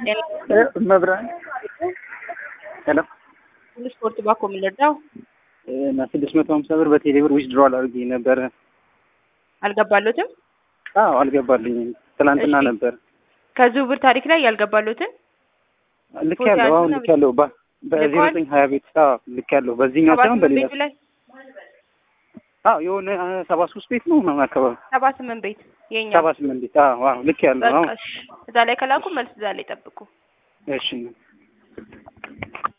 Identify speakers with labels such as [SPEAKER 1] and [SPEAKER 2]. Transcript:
[SPEAKER 1] መብራት ሄሎ
[SPEAKER 2] ስፖርት ባኮ የምንረዳው
[SPEAKER 1] እና ስድስት መቶ ሀምሳ ብር በቴሌ ብር ዊዝድሮዋል አድርጌ ነበረ።
[SPEAKER 2] አልገባሎትም።
[SPEAKER 1] አዎ አልገባልኝም። ትናንትና
[SPEAKER 2] እሺ።
[SPEAKER 1] ነበር
[SPEAKER 2] ከዝውውር ታሪክ ላይ ያልገባሎትን
[SPEAKER 1] ልክ
[SPEAKER 2] ፎቶ
[SPEAKER 1] ያለው አሁን
[SPEAKER 2] ያንሱና
[SPEAKER 1] ልክ ያለው በዜሮ
[SPEAKER 2] ልከዋል?
[SPEAKER 1] ዘጠኝ ሀያ ቤት አዎ ልክ ያለው በዚህኛው
[SPEAKER 2] ሰባ
[SPEAKER 1] ሳይሆን
[SPEAKER 2] ስምንት
[SPEAKER 1] በሌላ
[SPEAKER 2] ቤቱ ላይ
[SPEAKER 1] አዎ የሆነ ሰባ ሶስት ቤት ነው ምናምን አካባቢ
[SPEAKER 2] ሰባ ስምንት ቤት የኛ
[SPEAKER 1] ሰባ ስምንት ቤት አዎ አዎ ልክ ያለው አዎ
[SPEAKER 2] በቃ እሺ። እዛ ላይ ከላኩ መልስ እዛ ላይ ጠብቁ።
[SPEAKER 1] እሺ